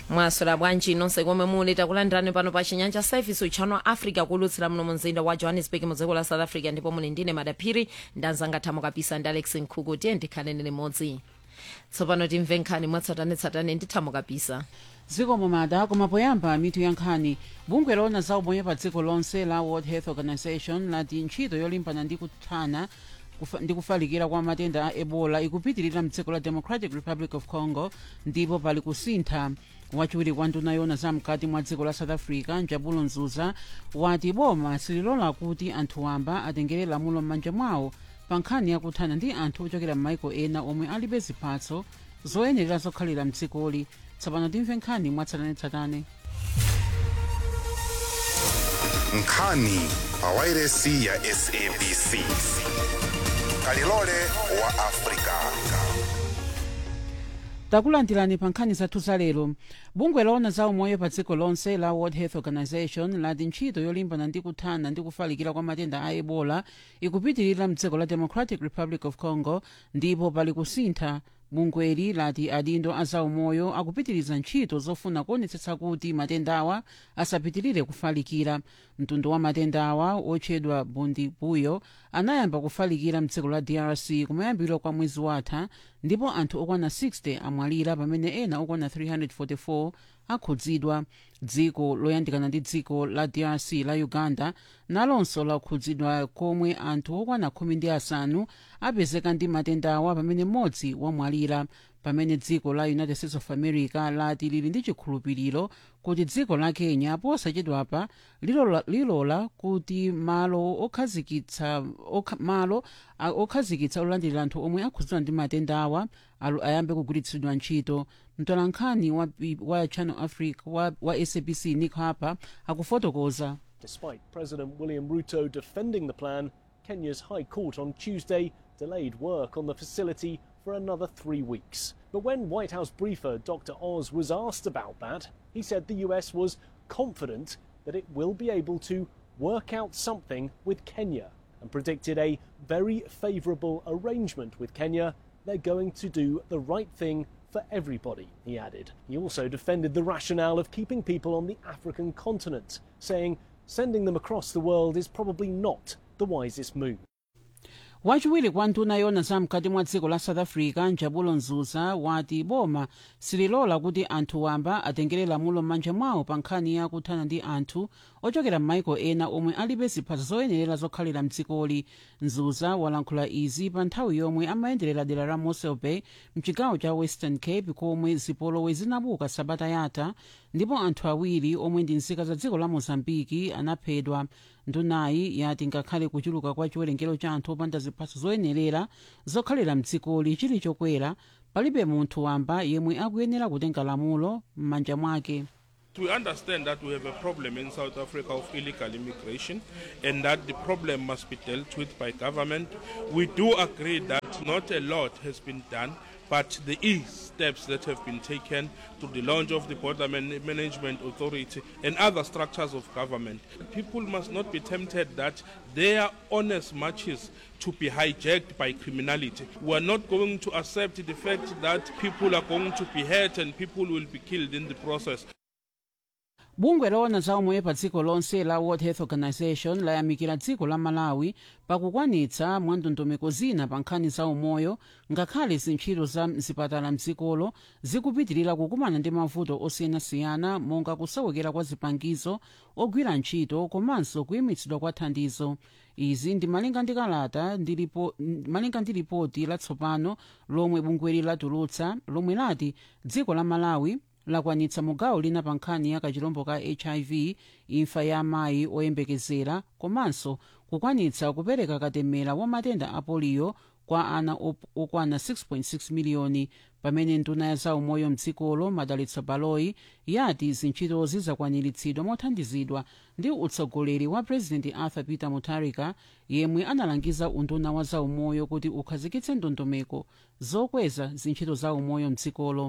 mwaswera bwanji nonse komwe muli takulandirani pano pa chinyanja service channel africa kulutsira muno mumzinda wa johannesburg mu dziko la south africa ndipo muli ndine madaphiri ndanzanga thamo kapisa ndi alex nkhuku tiye ndikhaleni limodzi tsopano timve nkhani mwatsatanetsatane ndi thamo kapisa zikomo mada koma poyamba mitu ya nkhani bungwe loona za umoyo pa dziko lonse la world health organization lati ntchito yolimbana ndi kuthana kufa- ndi kufalikira kwa matenda a ebola ikupitirira mdziko la democratic republic of congo ndipo pali kusintha wachiwiri kwa nduna yoona za mkati mwa dziko la south africa njabulo nzuza wati boma sililola kuti anthu wamba atengere lamulo m'manja mwawo pa nkhani yakuthana ndi anthu ochokera m'maiko ena omwe alibe ziphatso zoyenera zokhalira mdzikoli tsopano timve nkhani mwatsatanetsatane nkhani pa wairesi ya sabc kalilole wa afrika takulandirani pa nkhani zathu za lero bungwe loona za umoyo pa dziko lonse la world health organization lati ntchito yolimbana ndi kuthana ndi kufalikira kwa matenda a ebola ikupitirira mdziko la democratic republic of congo ndipo pali kusintha bungweli lati adindo a zaumoyo akupitiriza ntchito zofuna kuonetsetsa kuti matendawa asapitirire kufalikira mtundu wa matendawa otchedwa bundibuyo anayamba kufalikira mdziko la drc kumayambiro kwa mwezi watha ndipo anthu okwana 60 amwalira pamene ena okwana 344 akhudzidwa dziko loyandikana ndi dziko la drc la uganda nalonso lakhudzidwa komwe anthu okwana khumi ndi asanu apezeka ndi matendawa pamene mmodzi wamwalira pamene dziko la united states of america lati lili ndi chikhulupiriro kuti dziko la kenya posachedwapa lilola, lilola kuti malo okhazikitsa okha, malo a- okhazikitsa olandirira anthu omwe akhudzidwa ndi matendawa alu- ayambe kugwiritsidwa ntchito mtolankhani wa, B- wa channel africa wa, wa sabc nick harper akufotokoza Despite President William Ruto defending the plan, Kenya's High Court on Tuesday delayed work on the facility for another three weeks. But when White House briefer Dr. Oz was asked about that, he said the US was confident that it will be able to work out something with Kenya and predicted a very favourable arrangement with Kenya. They're going to do the right thing for everybody, he added. He also defended the rationale of keeping people on the African continent, saying sending them across the world is probably not the wisest move. wachiwiri kwa nduna yoona za mkati mwa dziko la south africa njabulo nzuza wati boma sililola kuti anthu wamba atengere lamulo m'manja mwawo pa nkhani ya kuthana ndi anthu ochokera m'maiko ena omwe alibe ziphatso zoyenerera zokhalira mdzikoli nzuza walankhula izi pa nthawi yomwe amayenderera dera la mossel bay mchigawo cha western cape komwe zipolowe zinabuka sabata yatha ndipo anthu awiri omwe ndi nzika za dziko la mozambiki anaphedwa ndunayi yati ngakhale kuchuluka kwa chiwerengero cha anthu opanda ziphatso zoyenerera zokhalira mdzikoli chili chokwera palibe munthu wamba yemwe akuyenera kutenga lamulo m'manja mwake We understand that we have a problem in South Africa of illegal immigration and that the problem must be dealt with by government. We do agree that not a lot has been done, but there is steps that have been taken to the launch of the Border Man- Management Authority and other structures of government. People must not be tempted that their honest marches to be hijacked by criminality. We are not going to accept the fact that people are going to be hurt and people will be killed in the process. bungwe loona za umoyo pa dziko lonse la world health organization layamikira dziko la malawi pakukwanitsa mwandondomeko zina pa nkhani za umoyo ngakhale zintchito za mzipatala mdzikolo zikupitirira kukumana ndi mavuto osiyanasiyana monga kusowekera kwa zipangizo ogwira ntchito komanso kuyimitsidwa kwa thandizo izi ndi malinga ndi kalata ndi lipo- m- malinga ndi ripoti latsopano lomwe bungweli latulutsa lomwe lati dziko la malawi lakwanitsa mugawo lina pa nkhani ya kachilombo ka hiv imfa ya amayi oyembekezera komanso kukwanitsa kupereka katemera wa matenda a poliyo kwa ana op- okwana 6.6 miliyoni pamene nduna ya zaumoyo mdzikolo madalitso baloyi yati zintchitozi zakwaniritsidwa mothandizidwa ndi utsogoleri wa president arthur peter mutharika yemwe analangiza unduna wa zaumoyo kuti ukhazikitse ndondomeko zokweza zintchito za umoyo mdzikolo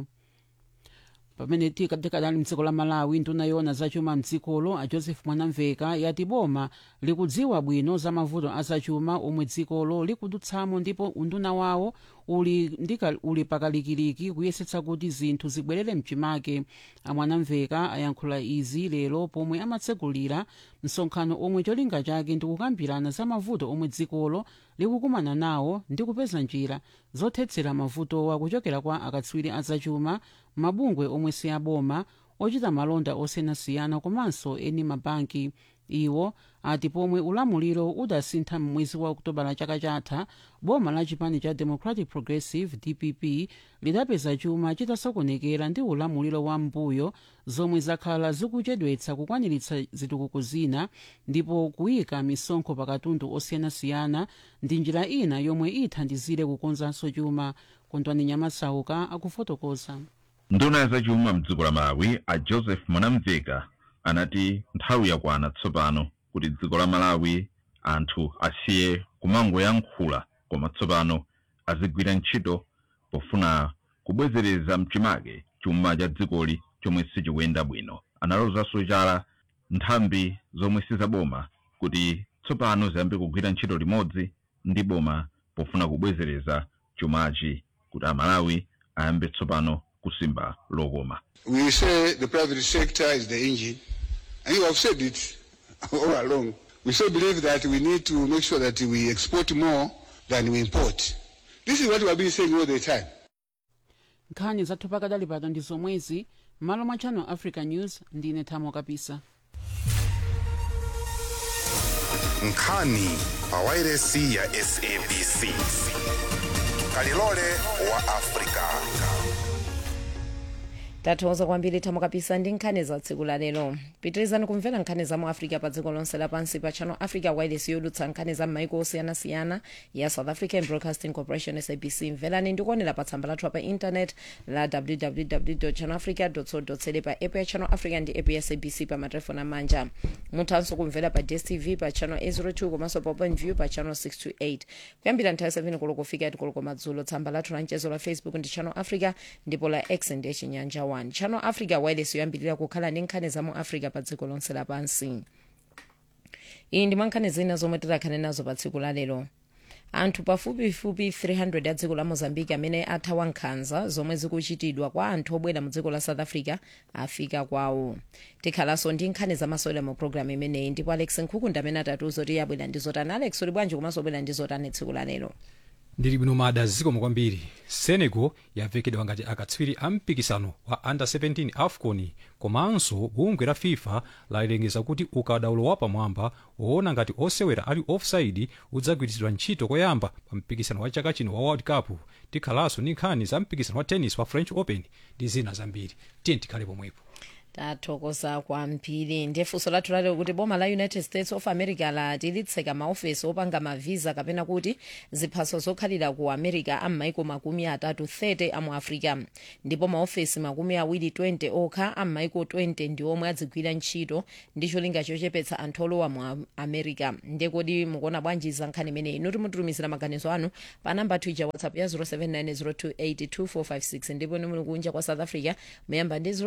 pamene tika- tikadali mdziko la malawi nduna yoona zachuma mdzikolo a joseph mwanamveka yati boma likudziwa bwino za mavuto azachuma omwe dzikolo likudutsamo ndipo unduna wawo uli, ndika, uli pakalikiliki kuyesetsa kuti zinthu zibwerere mchimake amwanamveka ayankhula izi lero pomwe amatsegulira msonkhano omwe cholinga chake ndikukambirana za mavuto omwe dzikolo likukumana nawo ndi kupeza njira zothetsera mavutowa kuchokera kwa akatswiri azachuma mabungwe omwe si aboma ochita malonda osiyanasiyana komanso eni mabanki iwo ati pomwe ulamuliro udasintha m'mwezi wa okutobala chaka chatha boma la chipani cha democratic progressive dpp lidapeza chuma chitasokonekera ndi ulamuliro wa mbuyo zomwe zakhala zikuchedwetsa kukwaniritsa zitukuko zina ndipo kuyika misonkho pa katundu osiyanasiyana ndi njira ina yomwe ithandizire kukonzanso chuma kondwani nyamasauka akufotokoza nduna ya zachuma mdziko la malawi a joseph mwanamveka anati nthawi yakwana tsopano kuti dziko la malawi anthu asiye kumangoyankhula koma tsopano azigwira ntchito pofuna kubwezereza mchimake chuma cha dzikoli chomwe sichikuyenda bwino analozanso chala nthambi zomwe sizaboma kuti tsopano ziyambe kugwira ntchito limodzi ndi boma pofuna kubwezereza chumachi kuti amalawi ayambe tsopano kusimba lokoma We say the private sector is the engine, and you have said it all along. We still believe that we need to make sure that we export more than we import. This is what we have been saying all the time. nkhani zathu pakadali pano ndi zomwezi m'malo mwa channel africa news ndine thamo kapisa nkhani pa wairesi ya sabc kalilole wa afrika tathokoza kwambiri thamo kapisa ndi nkhani za tsiku la lero pitirizani kumvera nkhani za mu africa pa dziko lonse lapansi pa channel africa wireless yodutsa nkhani za m'maiko osiyanasiyana ya south african broadcasting corporation sabc mverani ndikuonera pa tsamba lathu pa internet la www channel africa co za pa app ya channel africa ndi app ya sabc pa matelefoni amanja muthanso kumvera pa dstv pa channel 802 komanso pa openview pa channel 628 kuyambira nthawi 7 koloko kufika tikoloko madzulo tsamba lathu la mchezo la facebook ndi channel africa ndipo la x ndiye chinyanja 1 channel africa wireless yoyambirira kukhala ndi nkhani za mu africa pa dziko lonse lapansi iyi ndi mwankhani zina zomwe tidakhale nazo pa tsiku la lero anthu pafupifupi 300 a dziko la mozambique amene athawa nkhanza zomwe zikuchitidwa kwa anthu obwera mu dziko la south africa afika kwawo tikhalanso ndi nkhani zamasewera mu programu imeneyi ndipo alex nkhukunda amene atatiuza kuti yabwera ndi zotani alex uli bwanji komanso obwera ndi zotani tsiku la lero ndili bwino mada zikomo kwambiri senegal yavekedwa ngati akatswiri a mpikisano wa under 17 afcon komanso bungwe la fifa lalengeza kuti ukadaulo wapamwamba woona ngati osewera ali offside udzagwiritsidwa ntchito koyamba pa mpikisano wa chaka chino wa world cup tikhalanso ndi nkhani za mpikisano wa tennis wa french open ndi zina zambiri tiye tikhale pomwepo tathokoza kwambiri ndiye funso lathu lalero kuti boma la united states of america lati litseka maofesi opanga mavisa kapena kuti ziphaso zokhalira ku america am'maiko makumi atatu 30 amu africa ndipo maofesi makumi awiri 20 okha am'maiko 20 ndi omwe adzigwira ntchito ndi cholinga chochepetsa anthu olowa mu america ndiye kodi mukuona bwanji za nkhani imeneyi inu timutumizira maganizo anu pa namba twitter whatsapp ya 0790282456 ndipo ni muli kunja kwa south africa muyamba ndi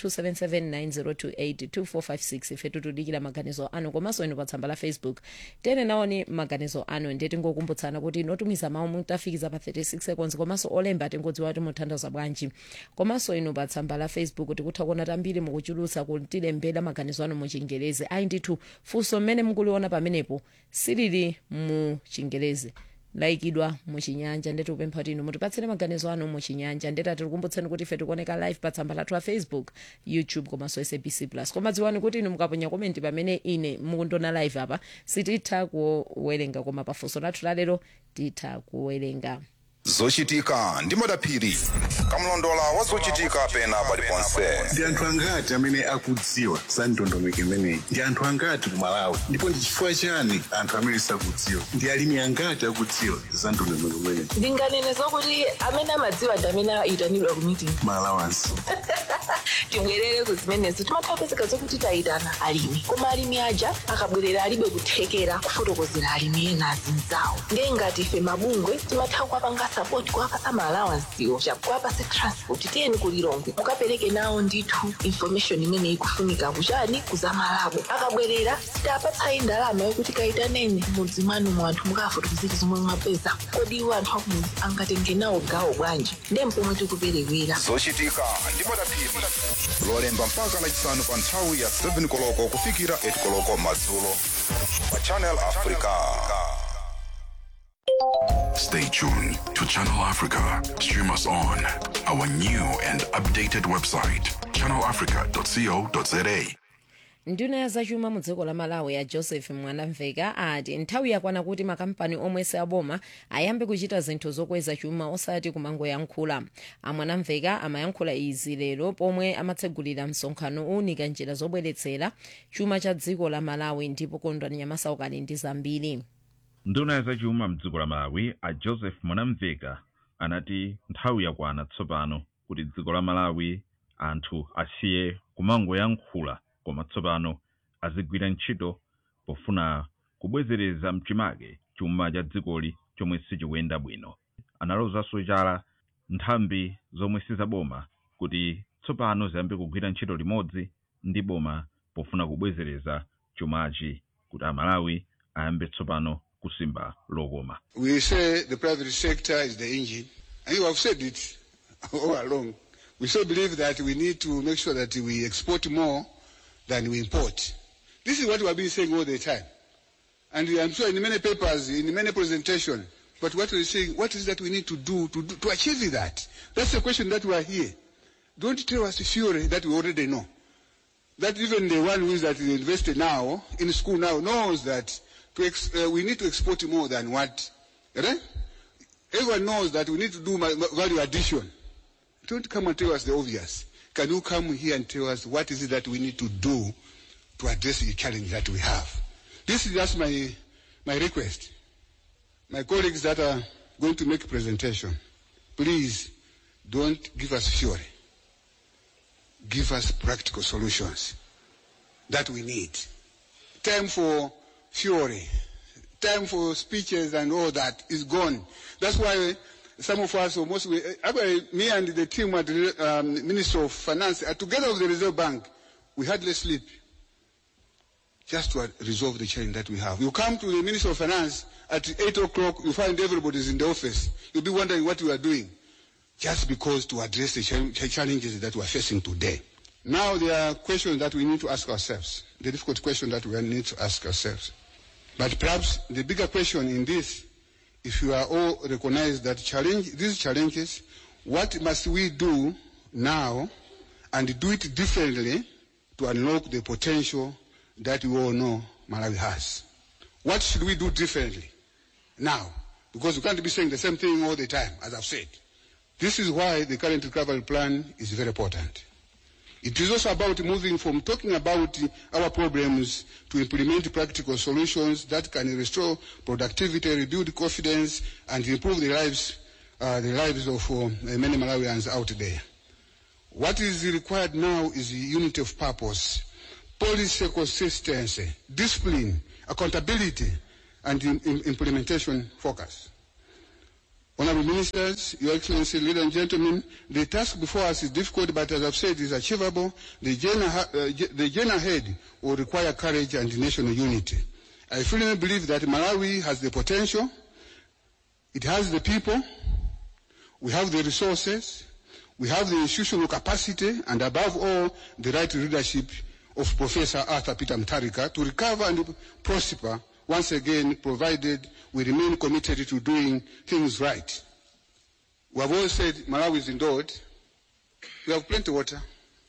0027790282456 ife tutudikira maganizo anu komanso inu pa tsamba la facebook tene naoni maganizo anu ndiye tingokumbutsana kuti inotumiza mawu mutafikiza pa 36 seconds komanso olemba tingodziwa kuti muthandaza bwanji komanso inu pa tsamba la facebook tikutha kuona tambiri mukuchulutsa kutilembera maganizo anu mu chingerezi ayi ndithu funso mmene mukuliona pamenepo silili mu chingerezi layikidwa muchinyanja ndeti kupempha kuti inu mutipatsire maganizo anu muchinyanja ndeti atikukumbutseni kuti ife tikuoneka live pa tsamba lathu la facebook youtube komanso sabc plus koma dziwani kuti inu mukaponya komenti pamene ine mukundiona live apa sititha kuwerenga koma pafunso lathu lalero titha kuwerenga zochitika ndi madaphiri kamlondola wa zochitika pena paliponse ndi anthu angati amene akudziwa za ndondomeko imeneyi ndi anthu angati ku malawi ndipo ndi chifukwa chani anthu amene sakudziwa ndi alimi angati akudziwa za ndondomeko imeneyi ndinganene zokuti amene amadziwa ndi amene ayitanidwa ku meeting malawansi tibwerere ku zimenezo timathapezeka zokuti tayitana alimi koma alimi aja akabwerera alibe kuthekera kufotokozera alimi ena azinzawo ndiye ngati ife mabungwe timatha kuwapanga sapoti kuwapasa maalawansiwo chakuwapase transport tiyeni kulilongwe mukapereke nawo ndithu information imene ikufunika kuchani kuzamalabo akabwerera sitapatsayi ndalama yokuti kayitaneni mudzi mwanu mu anthu mukafotokozera zomwe mwapeza kodi iwo anthu akumudzi angatenge nawo gawo bwanji ndiye mpomwe tikuperewera zochitika ndi madaphiri lolemba mpaka lachisanu pa nthawi ya 7 koloko kufikira 8 koloko madzulo pa channel africa Stay tuned to Channel Africa. Stream us on our new and updated website, channelafrica.co.za. nduna ya zachuma mu dziko la malawi ya joseph mwanamveka ati nthawi yakwana kuti makampani omwe si aboma ayambe kuchita zinthu zokweza chuma osati kumangoyankhula amwanamveka amayankhula izi lero pomwe amatsegulira msonkhano owunika njira zobweretsera chuma cha dziko la malawi ndipo kondwani nyamasaukali ndi zambiri nduna ya zachuma mdziko la malawi a joseph mwanamveka anati nthawi yakwana tsopano kuti dziko la malawi anthu asiye kumangoyankhula koma tsopano azigwira ntchito pofuna kubwezereza mchimake chuma cha dzikoli chomwe sichikuyenda bwino analozanso chala nthambi zomwe sizaboma kuti tsopano ziyambe kugwira ntchito limodzi ndi boma pofuna kubwezereza chumachi kuti amalawi ayambe tsopano kusimba lokoma We say the private sector is the engine, and you have said it all along. We still believe that we need to make sure that we export more than we import. This is what we have been saying all the time. And I'm sure in many papers, in many presentations, but what we're saying, what is that we need to do to, do, to achieve that? That's the question that we are here. Don't tell us theory that we already know. That even the one who is at the university now, in school now, knows that to ex, uh, we need to export more than what, right? Everyone knows that we need to do ma- ma- value addition. Don't come and tell us the obvious. Can you come here and tell us what is it that we need to do to address the challenge that we have? This is just my, my request. My colleagues that are going to make presentation, please don't give us theory. Give us practical solutions that we need. Time for theory, time for speeches and all that is gone. That's why some of us, or most, actually, me and the team at the um, Minister of Finance, uh, together with the Reserve Bank, we hardly sleep just to uh, resolve the challenge that we have. You come to the Minister of Finance at 8 o'clock, you find everybody's in the office. You'll be wondering what you are doing just because to address the chal- challenges that we are facing today. Now there are questions that we need to ask ourselves, the difficult question that we need to ask ourselves. But perhaps the bigger question in this, if you are all recognize that challenge, these challenges, what must we do now and do it differently to unlock the potential that we all know Malawi has? What should we do differently now? Because we can't be saying the same thing all the time, as I've said. This is why the current recovery plan is very important. It is also about moving from talking about our problems to implement practical solutions that can restore productivity, rebuild confidence, and improve the lives, uh, the lives of uh, many Malawians out there. What is required now is unity of purpose, policy consistency, discipline, accountability, and im- im- implementation focus. Honorable Ministers, Your Excellency, ladies and gentlemen, the task before us is difficult, but as I've said, is achievable. The journey, ha- uh, j- the journey ahead will require courage and national unity. I firmly believe that Malawi has the potential, it has the people, we have the resources, we have the institutional capacity, and above all, the right leadership of Professor Arthur Peter Mutharika to recover and prosper once again, provided we remain committed to doing things right. We have always said Malawi is endowed. We have plenty of water,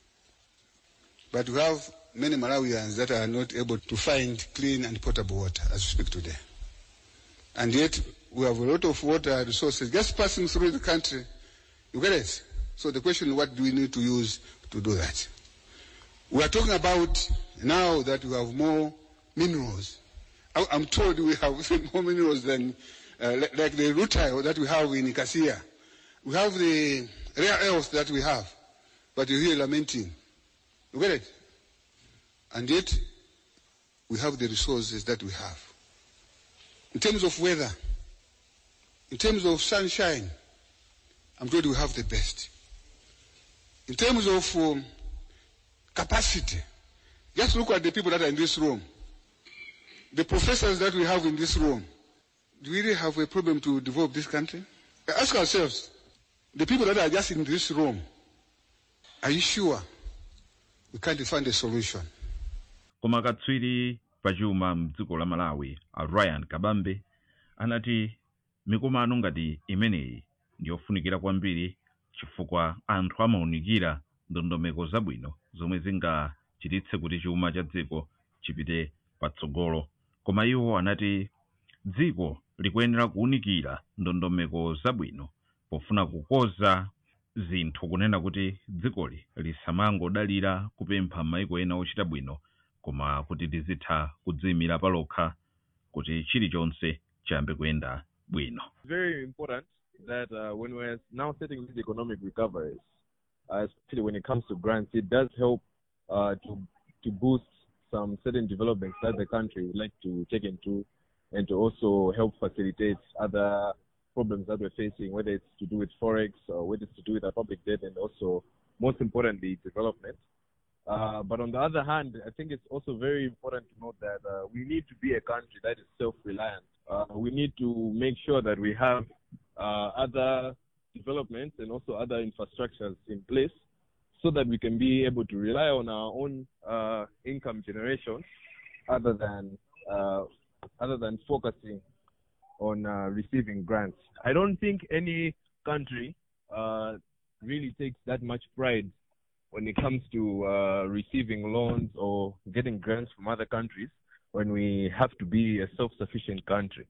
but we have many Malawians that are not able to find clean and potable water as we speak today. And yet, we have a lot of water resources just passing through the country. You get it? So the question, what do we need to use to do that? We are talking about now that we have more minerals. I- I'm told we have more minerals than, uh, li- like the rutile that we have in Cassia. We have the rare earth that we have, but you hear lamenting. You get it? And yet, we have the resources that we have. In terms of weather, in terms of sunshine, I'm told we have the best. In terms of um, capacity, just look at the people that are in this room. The professors that we have in this room. Do we really have a problem to develop this country? Ask ourselves, the people that are just in this room, are you sure we can't find a solution? koma katswiri pachuma mdziko la malawi a ryan kabambe anati mikumano ngati imeneyi ndiyofunikira kwambiri chifukwa anthu amaunikira ndondomeko zabwino zomwe zingachititse kuti chuma cha dziko chipite patsogolo koma iwo anati dziko likuyenera kuwunikira ndondomeko zabwino pofuna kukoza zinthu kunena kuti dzikoli lisamangodalira kupempha maiko ena ochita bwino koma kuti lizitha kudziyimira palokha kuti chilichonse chiyambe kuyenda bwino very important that uh, when we're now setting these economic recoveries, uh, especially when it comes to grants, it does help uh, to to boost some certain developments that the country would like to take into, and to also help facilitate other problems that we're facing, whether it's to do with forex or whether it's to do with our public debt, and also, most importantly, development. Uh, but on the other hand, I think it's also very important to note that uh, we need to be a country that is self-reliant. Uh, we need to make sure that we have uh, other developments and also other infrastructures in place so that we can be able to rely on our own uh, income generation other than uh, other than focusing on uh, receiving grants. I don't think any country uh, really takes that much pride when it comes to uh, receiving loans or getting grants from other countries when we have to be a self-sufficient country.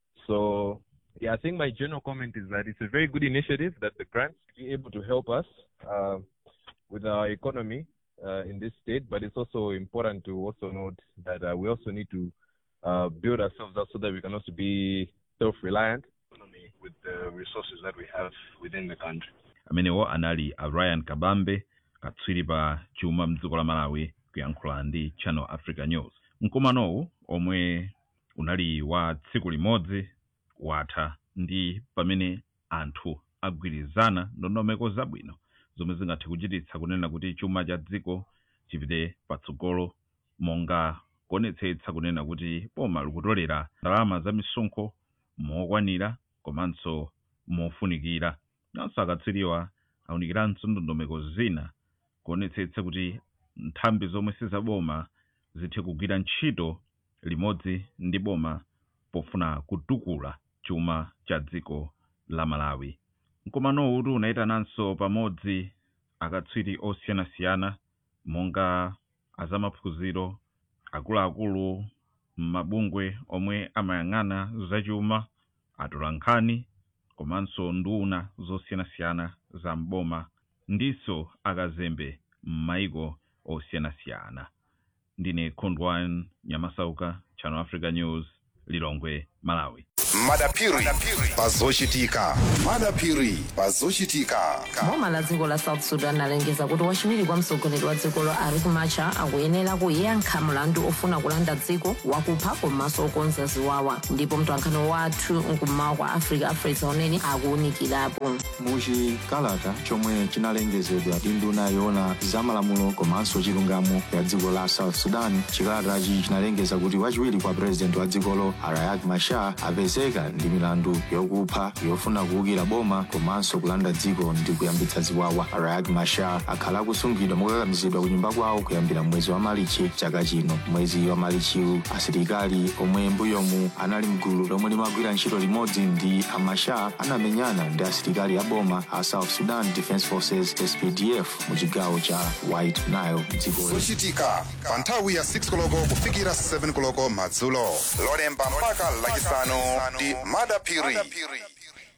So, yeah, I think my general comment is that it's a very good initiative that the grants be able to help us uh, with our economy uh, in this state, but it's also important to also note that uh, we also need to uh, build ourselves up so that we can also be self-reliant economy with the resources that we have within the country. amenewo anali a ryan kabambe katswiri pa chuma mdziko la malawi kuyankhula ndi channel africa news mkumanowu omwe unali wa tsiku limodzi watha ndi pamene anthu agwirizana ndondomeko zabwino zomwe zingathe kuchititsa kunena kuti chuma cha dziko chipite patsogolo monga kuonetsetsa kunena kuti boma likutolera ndalama za misonkho mokwanira komanso mofunikira nanso akatswiriwa awunikiranso ndondomeko zina kuonetsetsa kuti nthambi zomwe sizaboma zithe kugwira ntchito limodzi ndi boma pofuna kutukula chuma cha dziko la malawi mkumanowu uti unayitananso pamodzi akatswiri osiyanasiyana monga azamaphunziro akuluakulu m'mabungwe omwe amayang'ana zachuma atolankhani komanso nduna zosiyanasiyana za mboma ndiso akazembe m'maiko osiyanasiyana ndine khondwan nyamasauka channel africa news lilongwe malawi madapiri pazochitika madapiri pazochitika boma la dziko la south sudan alengeza kuti wachiwiri kwa mtsogoleri wa dzikolo riek machar akuyenera kuyankha mlandu ofuna kulanda dziko wakupha komanso okonza ziwawa ndipo mtolankhani wathu nkummawa kwa africa afresa unene akuwunikirapo muchikalata chomwe chinalengezedwa ndi nduna yoona zamalamulo komanso chilungamo ya dziko la south sudan chikalatachi chinalengeza kuti wachiwiri kwa purezidenti wa dzikolo riek machar apezeka ndi milandu yokupha yofuna kuwukira boma komanso kulanda dziko ndi kuyambitsa ziwawa riek machar akhala akusungidwa mokakamizidwa ku nyumba kwawo kuyambira mwezi wa malichi chaka chino mwezi wa malichiwu asilikali omwe mbuyomu anali mgulu lomwe limagwira ntchito limodzi ndi a machar anamenyana ndi asilikali a boma a south sudan defence forces spdf mu chigawo cha white nile mdzikoli zochitika pa nthawi ya 6 koloko kufikira 7 koloko madzulo lolemba mpaka lachisanu ndi madapiri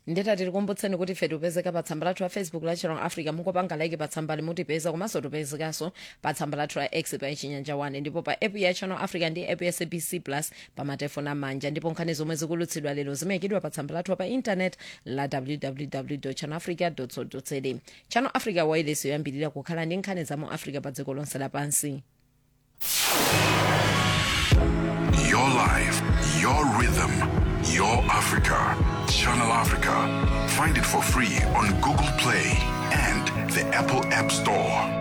ndeta tikukumbutseni kuti ife tipezeka pa tsamba lathu la facebook la channel africa mungopanga like pa tsamba limutipeza komanso tipezekanso pa tsamba lathu la x pa chinyanja 1 ndipo pa app ya channel africa ndi app ya sabc plus pa matefoni amanja ndipo nkhani zomwe zikulutsidwa lero zimayikidwa pa tsamba lathu pa intanet la www channel africa co za channel africa wireless yoyambirira kukhala ndi nkhani za mu africa pa dziko lonse lapansi Your life, your rhythm, your Africa. Channel Africa. Find it for free on Google Play and the Apple App Store.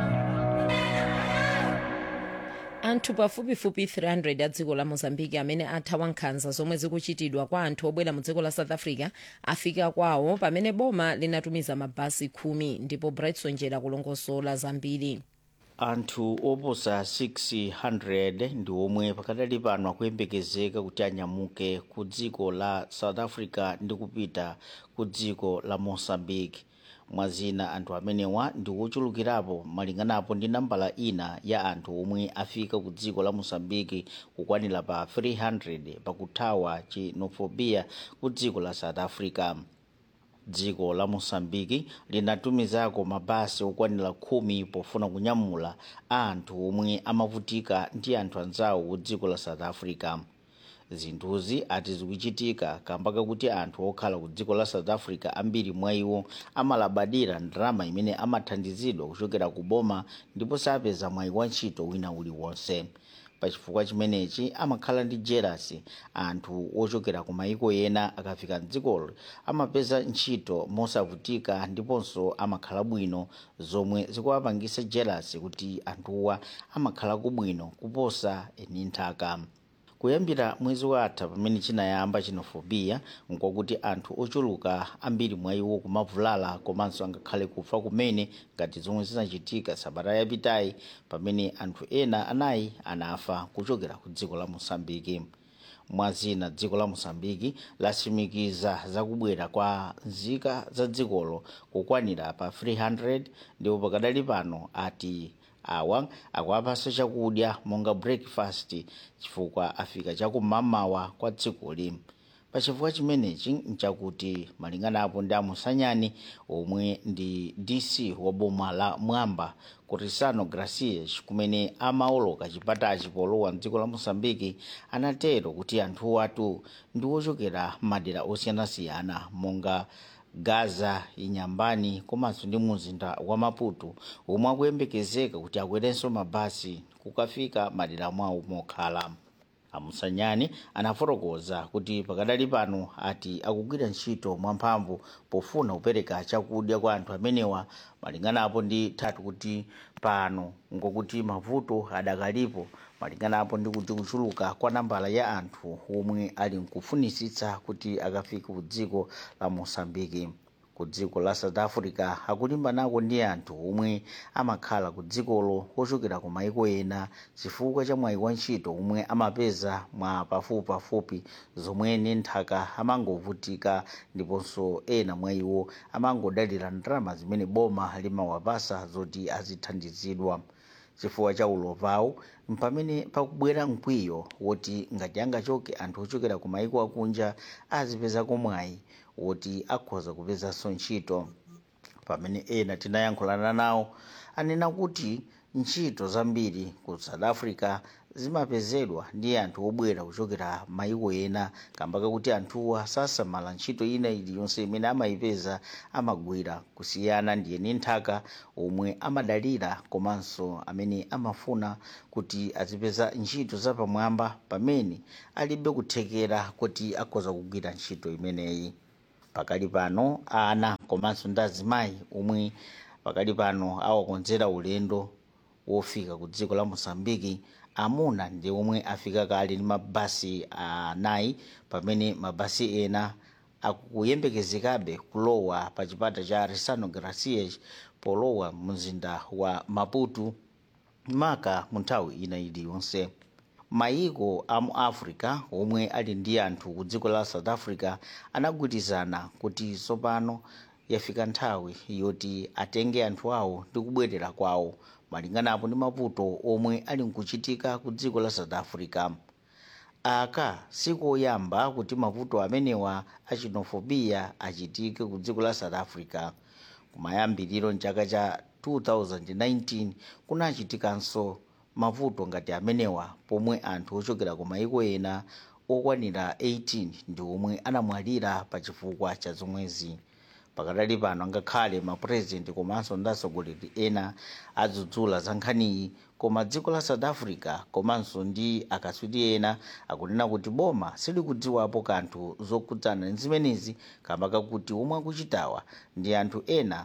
anthu pafupifupi 300 a dziko la mozambique amene athawa nkhanza zomwe zikuchitidwa kwa anthu obwera mu dziko la south africa afika kwawo pamene boma linatumiza mabasi khumi ndipo brightson njera kulongosola zambiri anthu oposa 600 ndi omwe pakadali pano akuyembekezeka kuti anyamuke ku dziko la south africa ndi kupita ku dziko la mozambique mwazina anthu amenewa ndi ochulukirapo malinganapo ndi nambala ina ya anthu omwe afika ku dziko la mozambique kukwanira pa 300 pakuthawa xenofobia ku dziko la south africa dziko la mosambiki linatumizako mabasi okwanira khumi pofuna kunyamula anthu omwe amavutika ndi anthu anzawo ku dziko la south africa zinthuzi ati zikuchitika kamba kakuti anthu okhala ku dziko la south africa ambiri mwa iwo amalabadira ndalama imene amathandizidwa kuchokera ku boma ndipo sapeza mwayi wa ntchito wina uliwonse pachifukwa chimenechi amakhala ndi jerasi anthu ochokera ku mayiko ena akafika mdzikolo amapeza ntchito mosavutika ndiponso amakhala bwino zomwe zikuwapangisa jerasi kuti anthuwa amakhala kubwino kuposa eni nthaka kuyambira mwezi watha pamene chinayamba xenofobia nkokuti anthu ochuluka ambiri mwa iwo kumavulala komanso angakhale kufa kumene ngati zomwe zinachitika sabata yapitayi pamene anthu ena anayi anafa kuchokera ku dziko la mosambiki mwazina dziko la mosambiki lasimikiza zakubwera kwa nzika za dzikolo kukwanira pa 300 ndipo pakadali pano ati awa akuwapasa chakudya monga breakfast chifukwa afika chakumamawa kwa dzikoli pachifukwa chimenechi nchakuti malinganapo ndi amusanyani omwe ndi dc wa boma la mwamba kurisano gracias kumene amaoloka chipatachi polowa mdziko la mosambiki anatero kuti anthu atu ndi ochokera madera osiyanasiyana monga gaza inyambani komanso ndi muzinda wa maputo omwe akuyembekezeka kuti akwerenso mabasi kukafika madera mwawo mokhala amusanyani anafotokoza kuti pakadali pano ati akugwira ntchito mwamphamvu pofuna kupereka chakudya kwa anthu amenewa malinganapo ndi thatu kuti pano ngokuti mavuto adakalipo malinganapo ndi kuti kuchuluka kwa nambala ya anthu omwe ali nkufunisitsa kuti akafike ku dziko la mosambiki ku dziko la south africa akulimbanako ndi anthu omwe amakhala ku dzikolo ochokera ku maiko ena chifukwa cha mwayi wa ntchito omwe amapeza mwa pafupipafupi zomwe ni nthaka amangovutika ndiponso ena mwa iwo amangodalira ndalama zimene boma limawapasa zoti azithandizidwa chifukwa cha ulovawo mpamene pakubwera mkwiyo woti ngati angachoke anthu ochokera ku maiko akunja azipezako mwayi woti akhoza kupezanso ntchito pamene ena tinayankhulana nawo anena kuti ntchito zambiri ku south africa zimapezedwa ndi anthu obwera kuchokera maiko ena kamba kakuti anthuwa sasamala ntchito ina iliyonse imene amayipeza amagwira kusiyana ndi eni nthaka omwe amadalira komanso amene amafuna kuti azipeza ntchito zapamwamba pamene alibe kuthekera kuti akhoza kugwira ntchito imeneyi pakali pano ana komanso ndi azimayi omwe pakali pano awakonzera ulendo wofika ku dziko la mosambiki amuna ndi omwe afika kale ndi mabasi anayi pamene mabasi ena akuyembekezekabe kulowa pa chipata cha resano gracias polowa mzinda wa maputo maka mu nthawi ina iliyonse mayiko a mu africa omwe ali ndi anthu ku dziko la south africa anagwirizana kuti tsopano yafika nthawi yoti atenge anthu awo ndi kubwerera kwawo malinganapo ndi mavuto omwe ali nkuchitika ku dziko la south africa aka sikoyamba kuti mavuto amenewa a xenofobiya achitike ku dziko la south africa kumayambiriro mchaka cha 2019 kunachitikanso mavuto ngati amenewa pomwe anthu ochokera ku maiko ena okwanira 18 ndi omwe anamwalira pa chifukwa cha zomwezi pakadali pano ngakhale mapurezidenti komanso ndi atsogoleri ena adzudzula za nkhaniyi koma dziko la south africa komanso ndi akatswiri ena akunena kuti boma silikudziwapo kanthu zokhudzana ndi zimenezi kamba kakuti omwe akuchitawa ndi anthu ena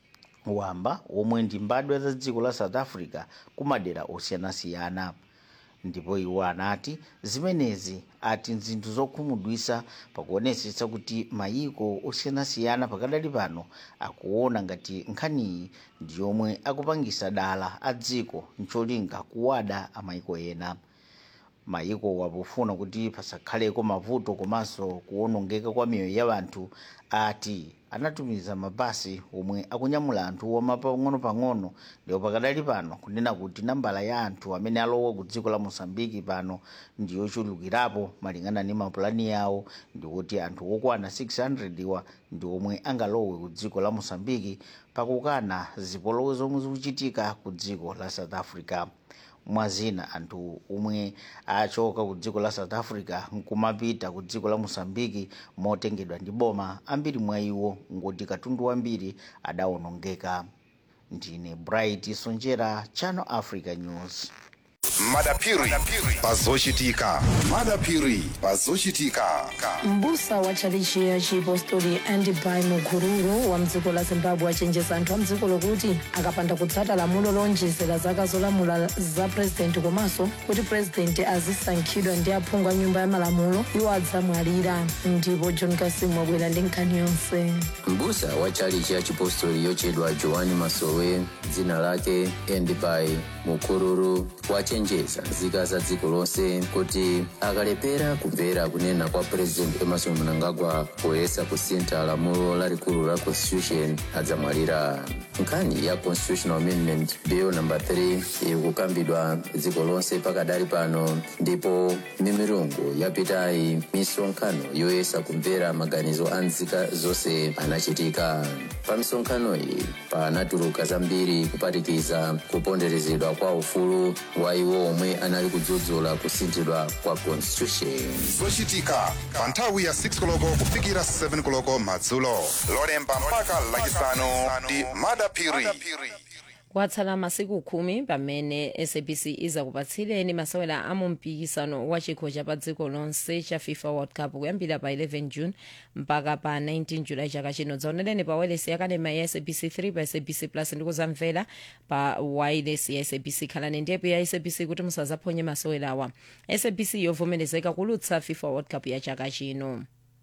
wamba omwe ndi mbadwa za dziko la south africa kumadera osiyanasiyana ndipo iwo anati zimenezi ati nzinthu zokhumudwitsa pakuonetsetsa kuti mayiko osiyanasiyana pakadali pano akuona ngati nkhaniyi ndi yomwe akupangisa dala a dziko ncholinga kuwada amayiko ena mayiko wapofuna kuti pasakhaleko mavuto komanso kuwonongeka kwa miyoyo ya anthu ati anatumiza mabasi omwe akunyamula anthu wama pang'ono-pang'ono ndipo pakadali pano kunena kuti nambala ya anthu amene alowa ku dziko la mosambiki pano ndi yochulukirapo malingana ndi mapulani yawo ndikuti anthu okwana 600 iwa ndi omwe angalowe ku dziko la mosambiki pakukana zipolowe zomwe zikuchitika ku dziko la south africa mwazina anthu omwe achoka ku dziko la south africa nkumapita ku dziko la mosambiki motengedwa ndi boma ambiri mwa iwo ngoti katundu wambiri adawonongeka ndine bright sonjera channel africa news madapiri pazochitika madapiri pazochitika mbusa wa tchalichi ya chipostori andibai mukururu wa mdziko la zimbabwe achenjeza anthu a mdziko lokuti akapanda kutsata lamulo lonjezera zaka zolamula za purezidenti komanso kuti purezidenti azisankhidwa ndi aphungu a nyumba ya malamulo iwo adzamwalira ndipo john kasimu wabwera ndi nkhani yonse mbusa wa tchalichi ya chipostori yochedwa joani masowe dzina lake endibai mukururu wachenjeza nzika za dziko lonse kuti akalepera kumvera kunena kwa purezidenti emerson mnangagwa poyesa kusintha lamulo lalikulu la constitution adzamwalira nkhani ya constitutional amendment bill number 3 ikukambidwa dziko lonse pakadali pano ndipo mimirungu yapitayi misonkhano yoyesa kumvera maganizo a nzika zonse anachitika pa misonkhano iyi panatuluka zambiri kuphatikiza kuponderezedwa kwa ufulu wa iwo omwe anali kudzudzula kusinthidwa kwa constitution zochitika pa nthawi ya 6 koloko kufikira 7 koloko madzulo lolemba mpaka lachisanu ndi madapiri kwatsala masiku khumi pamene sabc izakupatsireni masewera a mumpikisano wa chikho cha pa dziko lonse cha fifa world cup kuyambira pa 11 june mpaka pa 19 julayi chaka chino dzaonereni pa wireless yakanema ya sabc 3 pa sabc plus ndikuzamvera pa wireless ya sabc khalani ndiyepo ya sabc kuti musazaphonye masewerawa sabc yovomerezeka kulutsa fifa world cup ya chaka chino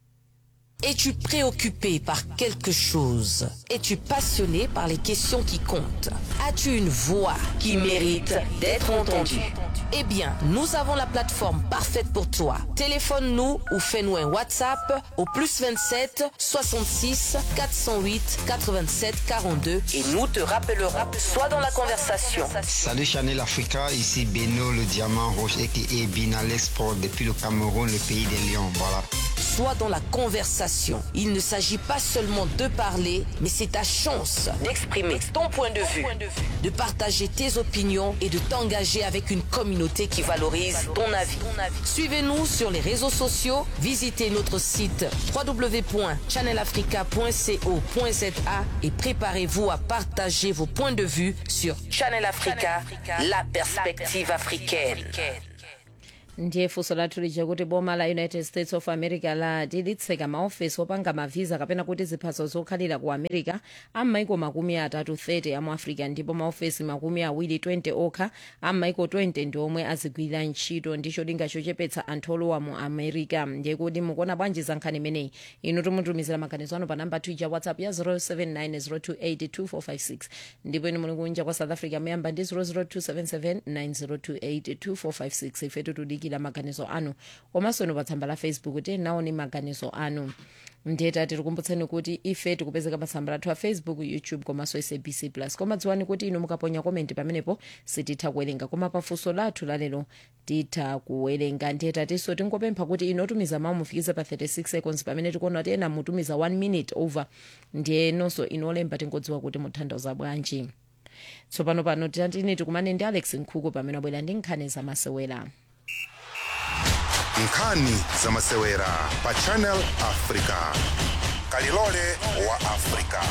Es-tu préoccupé par quelque chose Es-tu passionné par les questions qui comptent As-tu une voix qui mérite d'être entendue Eh bien, nous avons la plateforme parfaite pour toi. Téléphone-nous ou fais-nous un WhatsApp au plus 27 66 408 87 42 et nous te rappellerons soit dans la conversation. Salut Chanel Africa, ici Beno le diamant rouge et Bina l'export depuis le Cameroun, le pays des lions. Voilà. Soit dans la conversation. Il ne s'agit pas seulement de parler, mais c'est ta chance d'exprimer ton point de vue, de partager tes opinions et de t'engager avec une communauté qui valorise ton avis. Suivez-nous sur les réseaux sociaux, visitez notre site www.channelafrica.co.za et préparez-vous à partager vos points de vue sur Channel Africa, la perspective africaine. ndiye funso lathu lija kuti boma la united states of america lati litseka maofesi opanga mavisa kapena kuti ziphaso zokhalira ku america am'maiko makumi atatu 30 amu africa ndipo maofesi makumi awiri 20 okha am'maiko 20 ndi omwe azigwira ntchito ndi cholinga chochepetsa anthu olowa mu america ndiye kuti mukuona bwanji za nkhani imeneyi inu timutumizira maganizo anu pa namba twitter whatsapp ya 0790282456 ndipo inu muli kunja kwa south africa muyamba ndi 0027790282456 ifetu tudikira tikudikira maganizo anu komanso inu pa tsamba la facebook tiyenaoni maganizo anu ndeta tikukumbutseni kuti ife tikupezeka pa tsamba lathu a facebook youtube komanso sabc plus koma dziwani kuti inu mukaponya komenti pamenepo sititha kuwerenga koma pafunso lathu lalero titha kuwerenga ndeta tinso tingopempha kuti inu otumiza mawu mufikize pa 36 seconds pamene tikuona kuti ena mutumiza 1 minute over ndiye nonso inu olemba tingodziwa kuti mutanthauza bwanji tsopano pano titini tikumane ndi alex nkhuku pamene abwera ndi nkhani zamasewera nkhani zamasewera pa channel africa kalilole wa africa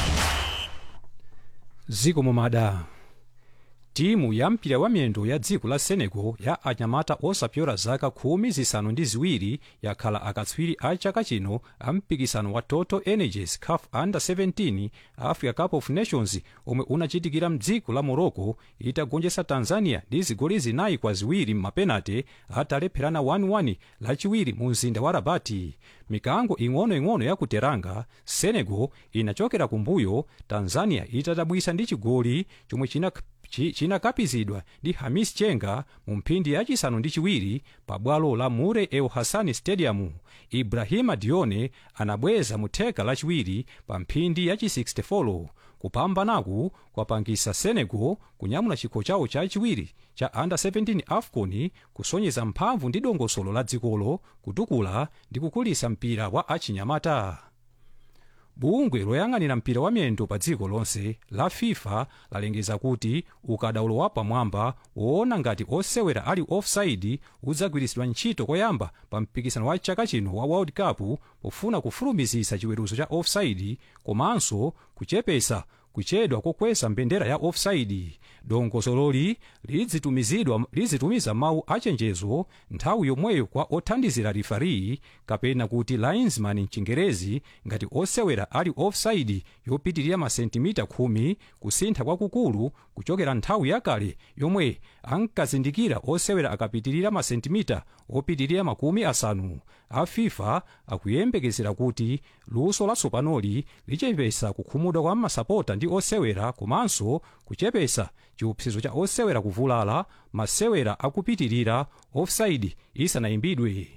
ziko momada timu ya mpira wa miyendo ya dziko la senegal ya anyamata osapyora zaka khumi zisanu ndi ziwiri yakhala akatswiri a chaka chino a mpikisano wa total energies caf under 17 africa cup of nations omwe unachitikira mdziko la morocco itagonjetsa tanzania ndi zigoli zinayi kwa ziwiri m'mapenate atalepherana 1-1 lachiwiri mu mzinda wa rabati mikango ing'onoing'ono ya ku teranga senegal inachokera kumbuyo tanzania itadabwisa ndi chigoli chomwe china chi- chinakapizidwa ndi hamis chenga mu mphindi yachisanu ndi chiwiri pa bwalo la mure el hasani stadium ibrahima dione anabweza mu theka lachiwiri pa mphindi yachi 64 kupambanaku kwapangisa senegal kunyamula chikho chawo chachiwiri cha under 17 afcon kusonyeza mphamvu ndi dongosolo la dzikolo kutukula ndi kukulisa mpira wa achinyamata bungwe loyang'anira mpira wa miyendo pa dziko lonse la fifa lalengeza kuti ukadaulo wa pamwamba woona ngati osewera ali offside udzagwiritsidwa ntchito koyamba pa mpikisano wa chaka chino wa world cup pofuna kufulumizisa chiweruzo cha offside komanso kuchepesa kuchedwa kokwesa mbendera ya offside dongosololi lidzitumizidwa lizitumiza mawu achenjezo nthawi yomweyo kwa othandizira rifari kapena kuti linesman mchingerezi ngati osewera ali offside yopitirira masentimita 10 kusintha kwakukulu kuchokera nthawi yakale yomwe ankazindikira osewera akapitirira masentimita opitirira makumi asanu a fifa akuyembekezera kuti luso latsopanoli lichepesa kukhumudwa kwa masapota ndi osewera komanso kuchepesa chiopsezo cha osewera kuvulala masewera akupitirira offside isanayimbidwe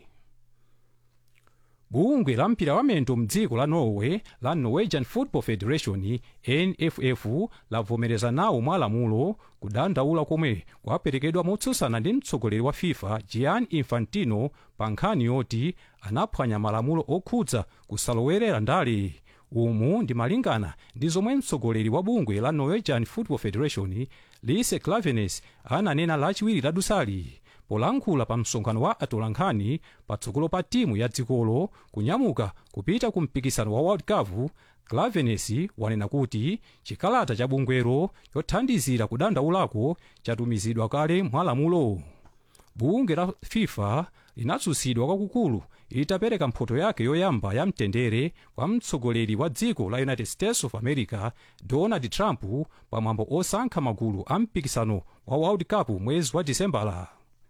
bungwe la mpira wa miyendo mdziko la norway la norwegian football federation nff lavomereza nawo mwalamulo kudandaula komwe kwaperekedwa motsutsana ndi mtsogoleri wa fifa gianni infantino pa nkhani yoti anaphwanya malamulo okhudza kusalowerera ndale umu ndi malingana ndi zomwe mtsogoleri wa bungwe la norwegian football federation lise clavenes ananena lachiwiri ladusali polankhula pa msonkhano wa atolankhani patsogolo pa timu ya dzikolo kunyamuka kupita ku mpikisano wa world cup clavenes wanena kuti chikalata cha bungwero chothandizira kudandaulako chatumizidwa kale mwalamulo bungwe la fifa linatsutsidwa kwakukulu itapereka mphoto yake yoyamba ya mtendere kwa mtsogoleri wa dziko la united states of america donald trump pamwambo osankha magulu a mpikisano wa world cup mwezi wa disembala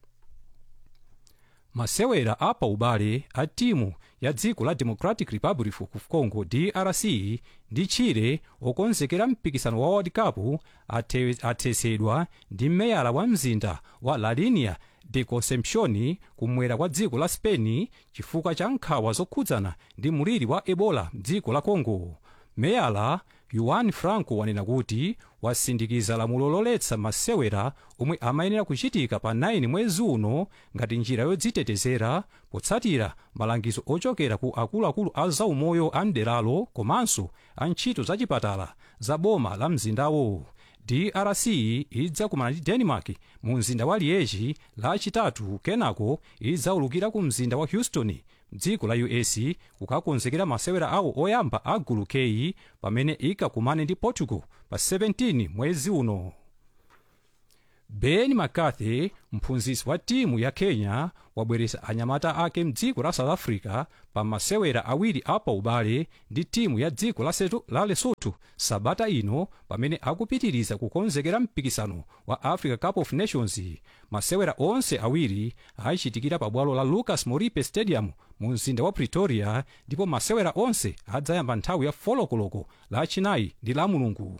masewera apa ubale a timu ya dziko la democratic republic of congo drc ndi chile okonzekera mpikisano wa world cup athetsedwa ndi meyala wa mzinda wa la linea de concepcion kumwera kwa dziko la spain chifukwa cha nkhawa zokhudzana ndi muliri wa ebola mdziko la congo meyala yuan franco wanena kuti wasindikiza lamulo loletsa masewera omwe amayenera kuchitika pa 9 mwezi uno ngati njira yodzitetezera potsatira malangizo ochokera ku akuluakulu a zaumoyo a mderalo komanso a ntchito zachipatala za boma la mzindawo drc idzakumana ndi denmark mu mzinda wa liege lachitatu kenako idzaulukira ku mzinda wa houston mdziko la us kukakonzekera masewera awo oyamba a gulu k pamene ikakumane ndi portugal pa 17 mwezi uno ben mccarthy mphunzitsi wa timu ya kenya wabweretsa anyamata ake mdziko la south africa pa masewera awiri apa ubale ndi timu ya dziko la, Setu, la lesotho sabata ino pamene akupitiriza kukonzekera mpikisano wa africa cup of nations masewera onse awiri achitikira pa bwalo la lucas moripe stadium mu mzinda wa pretoria ndipo masewera onse adzayamba nthawi ya folokoloko lachinayi ndi la mulungu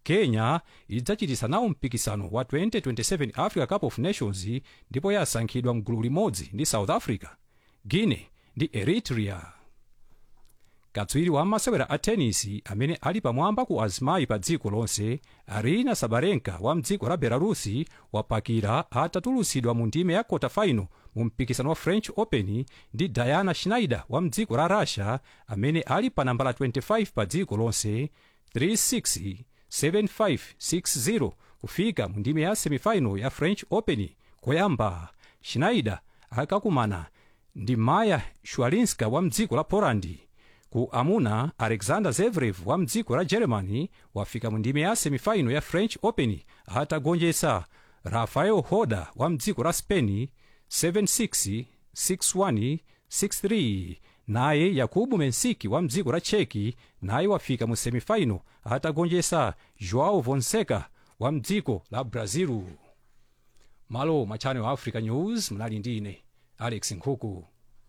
kenya idzachitisa nawo mpikisano wa 2027 africa cup of nations ndipo yasankhidwa mgulu limodzi ndi south africa guinea ndi eritrea katswiri wa masewera a tenisi amene ali pamwamba ku azimayi pa dziko lonse arina sabarenka wa mdziko la belarusi wapakira atatulutsidwa mu ndime ya kota final mu mpikisano wa french open ndi diana schneider wa mdziko la russia amene ali pa nambala 25 pa dziko lonse 36 7560 kufika mu ndime ya semifinal ya french open koyamba schneider akakumana ndi maya shwalinska wa mdziko la polandi ku amuna alexander zverev wa mdziko la germany wafika mu ndime ya semifinal ya french open atagonjetsa rafael hoda wa mdziko la spain 76 61 63 naye yakubu mensiki wa mdziko la cheki naye wafika mu semifinal atagonjetsa joao fonseca wa mdziko la brazil malo mwa channel wa africa news mnali ndi ine alex nkhuku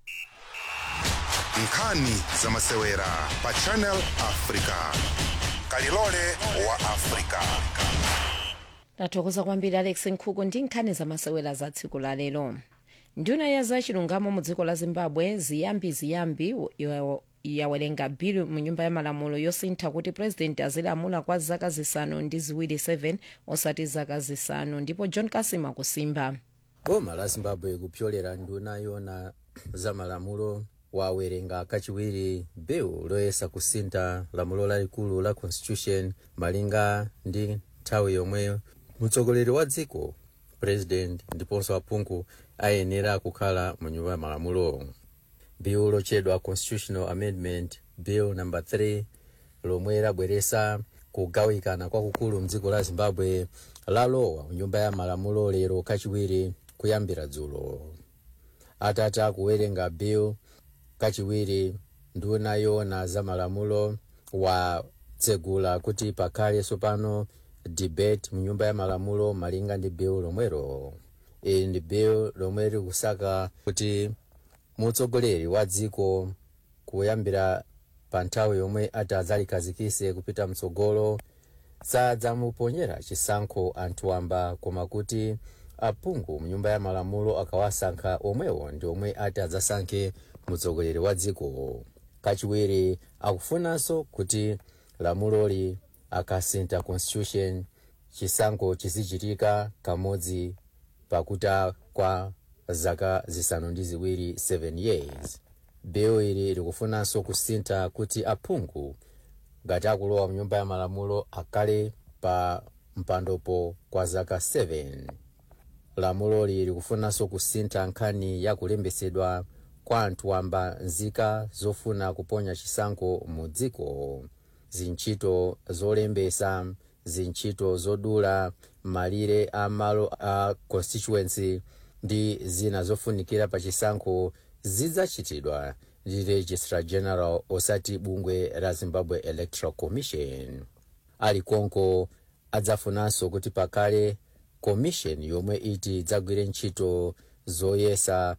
nkhani za masewera pa channel africa kalilole wa africa tathokoza kwambiri alex nkhuku ndi nkhani za masewera za tsiku la lero nduna ya zachilungamo mu dziko la zimbabwe ziyambi ziyambi yo- yawerenga bill mu nyumba ya malamulo yosintha kuti president azilamula kwa zaka zisanu ndi ziwiri 7 osati zaka zisanu ndipo john kasima kusimba boma la zimbabwe kupyolera nduna yona za malamulo wawerenga kachiwiri bill loyesa kusintha lamulo lalikulu la constitution malinga ndi nthawi yomwe mtsogoleri wa dziko president ndiponso aphungu ayenera kukhala mu nyumba ya malamulo bill lochedwa constitutional amendment bill number 3 lomwe labweresa kugawikana kwakukulu mdziko la zimbabwe lalowa mu nyumba ya malamulo lero kachiwiri kuyambira dzulo atatha kuwerenga bill kachiwiri nduna yona za malamulo watsegula kuti pakhale tsopano debate mu nyumba ya malamulo malinga ndi bill lomwero ili ndi bill lomwe likusaka kuti mutsogoleri wa dziko kuyambira pa nthawi yomwe ati adzalikhazikise kupita mtsogolo sadzamuponyera chisankho anthu wamba koma kuti aphungu mu nyumba ya malamulo akawasankha omwewo ndi omwe ati adzasankhe mutsogoleri wa dziko kachiwiri akufunanso kuti lamuloli akasintha constitution chisankho chizichitika kamodzi pakuta kwa zaka zisanu ndi ziwiri 7 years bill ili likufunanso kusintha kuti aphungu ngati akulowa mu nyumba ya malamulo akhale pa mpandopo kwa zaka 7 lamuloli likufunanso kusintha nkhani ya kulembesedwa kwa anthu wamba nzika zofuna kuponya chisankho mu dziko zintchito zolembesa zintchito zodula malire a malo a constituency ndi zina zofunikira pa chisankho zidzachitidwa ndi registrar general osati bungwe la zimbabwe electoral commission ali konko adzafunanso kuti pakhale commission yomwe iti idzagwire ntchito zoyesa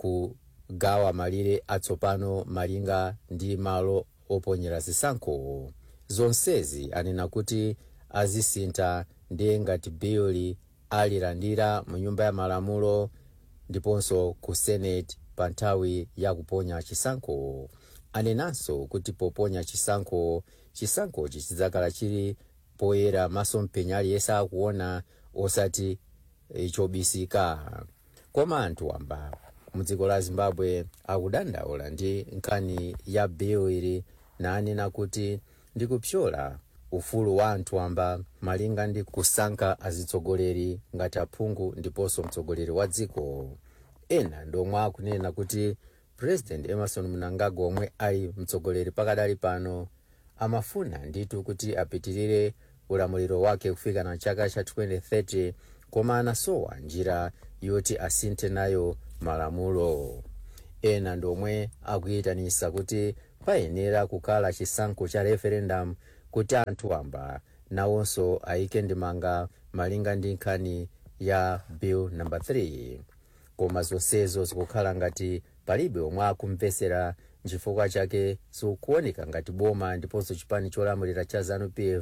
kugawa malire atsopano malinga ndi malo oponyera zisankho zonsezi anena kuti azisintha ndiye ngati biyoli alilandira mu nyumba ya malamulo ndiponso ku senate pa nthawi ya kuponya chisankho anenanso kuti poponya chisankho chisankhochi chidzakhala chili poyera maso mpenya aliyense akuona osati eh, chobisika koma anthu wamba mudziko la zimbabwe akudandaula ndi nkhani ya bill ili nanena kuti ndikupyola ufulu wa anthu wamba malinga ndi kusankha azitsogoleri ngati aphungu ndiponso mtsogoleri wa dziko ena ndomwe akunena kuti president emerson mnangagwa omwe ali mtsogoleri pakadali pano amafuna nditu kuti apitirire ulamuliro wake kufika na chaka cha 2030 koma anasowa njira yoti asinthe nayo malamulo ena ndomwe akuyitanisa kuti payenera kukhala chisankho cha referendum kuti anthu amba nawonso ayike ndimanga malinga ndi nkhani ya bill number 3 koma zonsezo zikukhala ngati palibe omwe akumvesera chifukwa chake zikuoneka ngati boma ndiponso chipani cholamulira cha zanu pf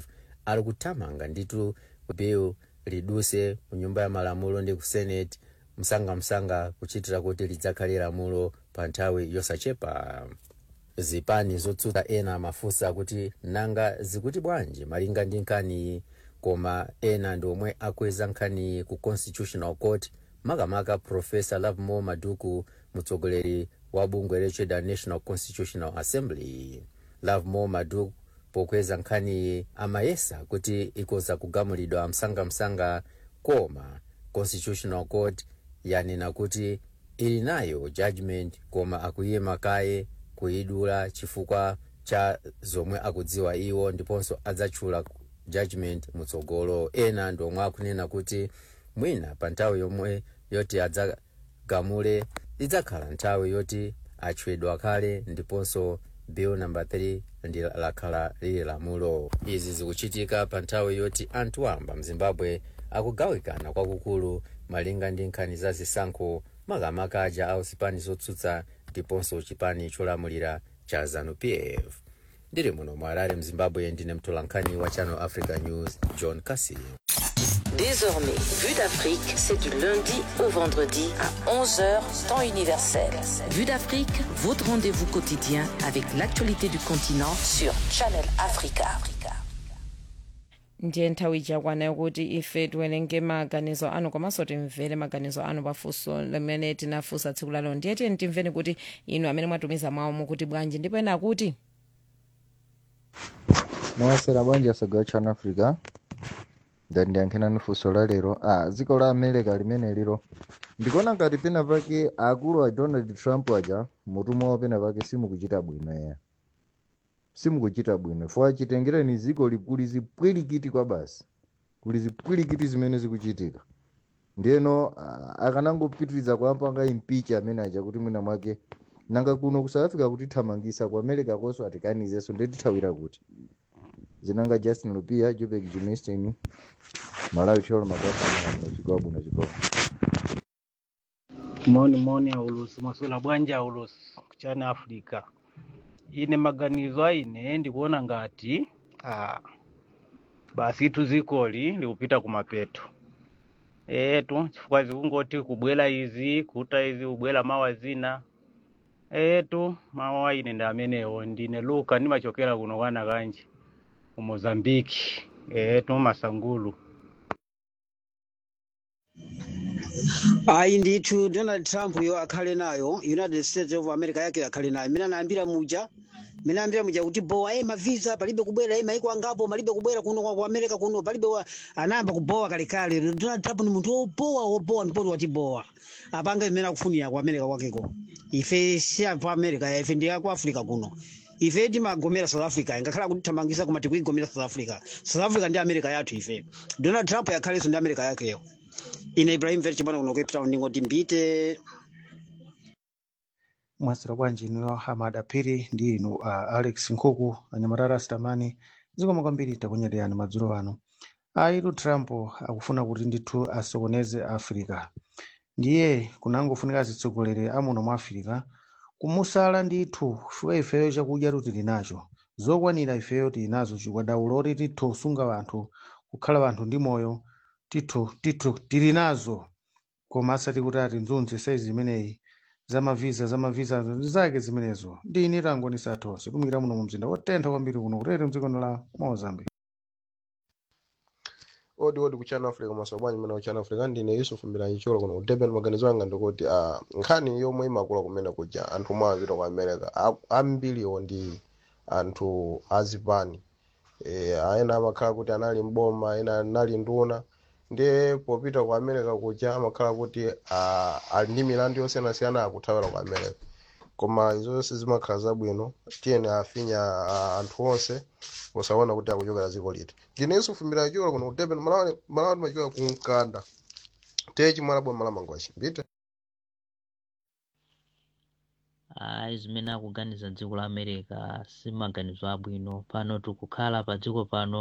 ali kuthamanga nditu bill liduse ku nyumba ya malamulo ndi ku senate msangamsanga kuchitira kuti lidzakhale lamulo pa nthawi yosachepa zipani zotsutsa ena amafunsa kuti nanga zikuti bwanji malinga ndi nkhaniyi koma ena ndi omwe akweza nkhaniyi ku constitutional court makamaka profesa lovemore maduku mtsogoleri wa bungwe lotchedwa national constitutional assembly lovemore maduku pokweza nkhaniyi amayesa kuti ikoza kugamulidwa msangamsanga koma constitutional court yanena kuti ili nayo judgment koma akuyima kaye kuyidula chifukwa cha zomwe akudziwa iwo ndiponso adzatchula judgment mutsogolo ena ndi omwe akunena kuti mwina pa nthawi yomwe yoti adzagamule idzakhala nthawi yoti atchedwa kale ndiponso bill number 3 ndi lakhala lili lamulo izi zikuchitika pa nthawi yoti anthu wamba mzimbabwe akugawikana kwakukulu malinga ndi nkhani za zisankho makamaka aja au zipani zotsutsa ndiponso chipani cholamulira cha zanu-pf ndiri muno mu harare mzimbabwe ndine mtolankhani wa channel africa news john cassi Désormais, Vue d'Afrique, c'est du lundi au vendredi à 11h, temps universel. Vue d'Afrique, votre rendez-vous quotidien avec l'actualité du continent sur Channel Africa. ndiye nthawi ichakwana kuti ife tiwerenge maganizo anu komanso timvere maganizo anu pafunso limene tinafunsa tsiku lalo ndiye tiyeni timveni kuti inu amene mwatumiza mawu mukuti bwanji ndipo ena kuti mwasera bwanji asagawa channel africa ndandiyankhirani funso la lero ah, dziko la america limene lilo ndikuona ngati pena pake akulu a donald trump aja mutumwa wawo pena pake simukuchita bwino eya simukuchita bwino fo achitengereni dziko likuli zipwirikiti kwa basi kuli zipwirikiti zimene zikuchitika ndiyeno ah, akanangopitiriza kuapanga impicha amene aja kuti mwina mwake nanga kuno ku south africa kutithamangisa ku america konso atikanizenso ndetithawira kuti zinanga justin lupia jupek jumistin malawi cholo makwasana chigwa bwino chigwa moni moni aulusi maswela bwanji aulusi kuchani africa ine maganizo aine ndikuona ngati ah, basi itu zikoli likupita kumapeto etu chifukwa zikungoti kubwela izi kuta izi kubwela mawa zina etu mawa ine ndi amenewo ndine luka ndimachokera kuno kwana kanji ku mozambiki etu masangulu ayi ndithu donald trump yo akhale nayo united states of america yake akhale nayo mina nayambira muja mina nayambira muja kuti bowa e mavisa palibe kubwera e maiko angapo malibe kubwera kuno kwa ku america kuno palibe wa anayamba kubowa kalekale donald trump ni munthu wobowa wobowa ndipoti watibowa apanga imene akufunira ku america kwakeko ife si apa america ife ndi aku africa kuno ife timagomera south africa ngakhala kuti thamangisa koma tikuigomera south africa south africa ndi america yathu ife donald trump yakhalenso ndi america yakeyo ine ibrahim veri chipano kuno cape town ndingoti mbite mwasira bwanji ino hamada phiri ndi inu uh, alex nkhuku anyamarara sitamani zikoma kwambiri takunyereyani madzulo ano aitu trump akufuna kuti ndithu asokoneze africa ndiye kunangofunika zitsogoleri amuno mu africa kumusala ndithu chifukwa ifeyo chakudya tili nacho zokwanira ifeyo tili nazo chikwadaulo oti tithu kusunga wanthu kukhala wanthu ndi moyo tithu tithu tili nazo koma asati kuti ati nzunzi saizi imeneyi zamavisa zamavisa zake zimenezo ndini tangonisa tonse tumikira muno mu mzinda wotentha kwambiri kuno kutete mdzikono la mozambique odi odi kuchana africa maso bwanyi mene kuchana africa ndine yusuf mbilanyicholo kuno kudeben maganizo anga ndikuti uh, nkhani yomwe imakula kumene kuja anthu omwe amapita ku america A- ambiriwo ndi anthu azipani e, aena amakhala kuti anali mboma ena anali nduna ndiye popita ku america kuja amakhala kuti uh, ali ndi milandu yosiyanasiyana akuthawira ku america koma izo zonse zimakhala zabwino tiyeni afinya uh, anthu onse posaona kuti akuchokera dziko liti ndine yusufu mbilanyicholo kuno kudeben malawi malawi machokera ku mkanda tiye chimwala bwa malamangwachi mbite ayi zimene akuganiza dziko la america si maganizo abwino pano tikukhala pa dziko pano